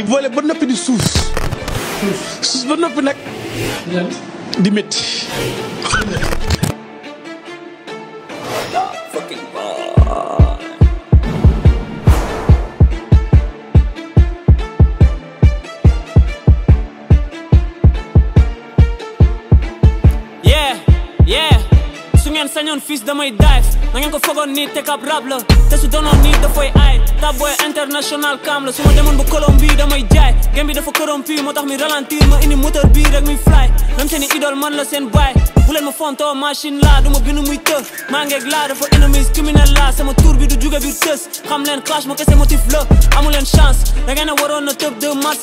volé ba noppi di suus suus ba noppi nag di métti yeah yeah su ngeen sañoon fils damay dive na ngeen ko fogoon nii teg ab rab la te su doonoon nii dafay aay tab boy international cam la su ma demoon ba Colombie damay jaay game bi dafa corrompu moo tax mi ralentir ma indi moteur bii rek mi fly même seen i idole man la seen baay bu leen ma fontoo machine la du ma bind muy të maa ngeeg laa dafa enemies criminel la sama tour bi du jóge biir tës xam leen clash ma kese motif la amu leen chance da ngeen a waroon na tëb 2 mars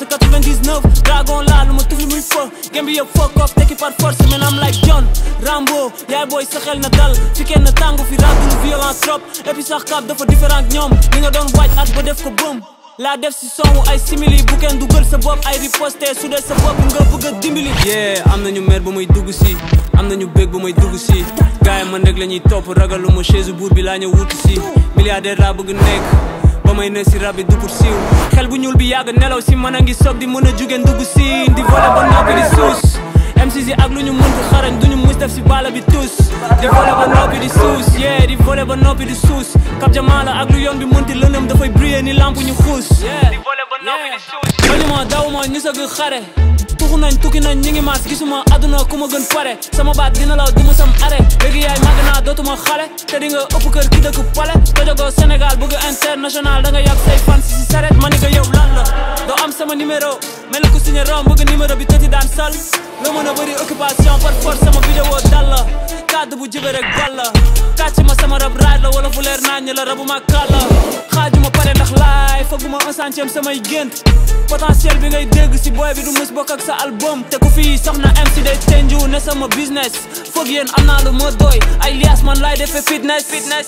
99 dragon la lu ma tufli muy fë game bi yëpp fuck off tekki par force man am like John Rambo yaay booy sa xel na dal fi kenn tàngu fi ràddulu violence trop et puis sax kap dafa différent ak ñoom li nga doon waaj at ba def ko bëm laa def si sonwu ay simili bu kenn dugal sa bopp ay riposte su dee sa bopp nga bëgg a dimbali yeah am nañu mer ba may dugg si am nañu bég ba may dugg si gars yi man rek la ñuy topp ragalu ma chaise buur bi laa ñëw wuti si milliardaire laa bëgg nekk ba may ne si rab yi du pour siiw xel bu ñuul bi yàgg nelaw si mën a ngi soog di mën a jugeen dugg si di volé ba noppi di suus MCs yi ak lu ñu mënti xarañ duñu mus def si bala bi tous di volé ba noppi di suus yeah di volé ba noppi di suus kap jamaa la ak lu yoon bi mënti lëndëm dafay briller ni lamp ñu xuus di volé ba noppi di suus bañuma dawuma ñu sëgg xare tuxu nañ tukki nañ ñi ngi maas gisuma àdduna ku ma gën pare sama baat dina law du ma sam arrêt léegi yaay màgg naa dootuma xale te di nga ëpp kër ki dëkk pale tojogoo Sénégal bëgg international da nga yàgg say fan si si saret ma ni nga yow lan la doo am sama numéro mel ku signé rom bëgg numéro bi tëti daan sal nga mën a bëri occupation par force sama vidéo dal la kàddu bu jibe rek bal la kàcc ma sama rab raaj la wala fu leer naañ la rabu ma kàlla xaajuma pare ndax laay faguma un centième samay gént potentiel bi ngay dégg si boy bi du mus bokk ak sa album te ku fii soxna MC day tenju ne sama business foog yéen am naa lu ma doy ay lias man laay defee fitness fitness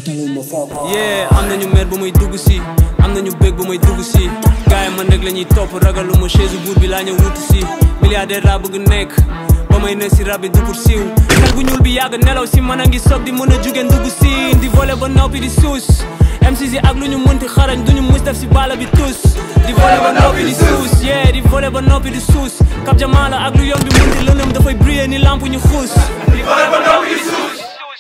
yeah am nañu mer ba may dugg si am nañu bég ba may dugg si gars yi man rek la ñuy topp ragalu ma chaise buur bi laa ñëw wuti si milliardaire laa bëgg nekk ba may ne si rab bi du pour siiw xel bu ñuul bi yàgg nelaw si mën a ngi soog di mën a jugeen dugg si di volé ba noppi di suus MCs yi ak lu ñu mënti xarañ duñu mus def si bala bi tous di volé ba noppi di suus yeah di volé ba noppi di suus kap jamaa la ak lu yoon bi mënti lëndëm dafay briller ni lamp ñu xuus di volé ba noppi di suus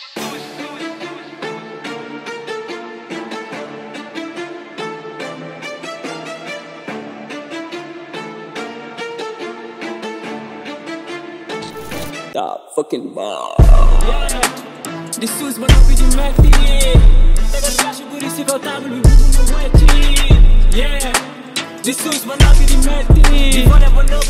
Stop fucking bar. Di suus ba noppi di metti tegal cash bu bëri si kaw table bi bëgg ma wecci yeah di suus ba noppi di metti di volé ba noppi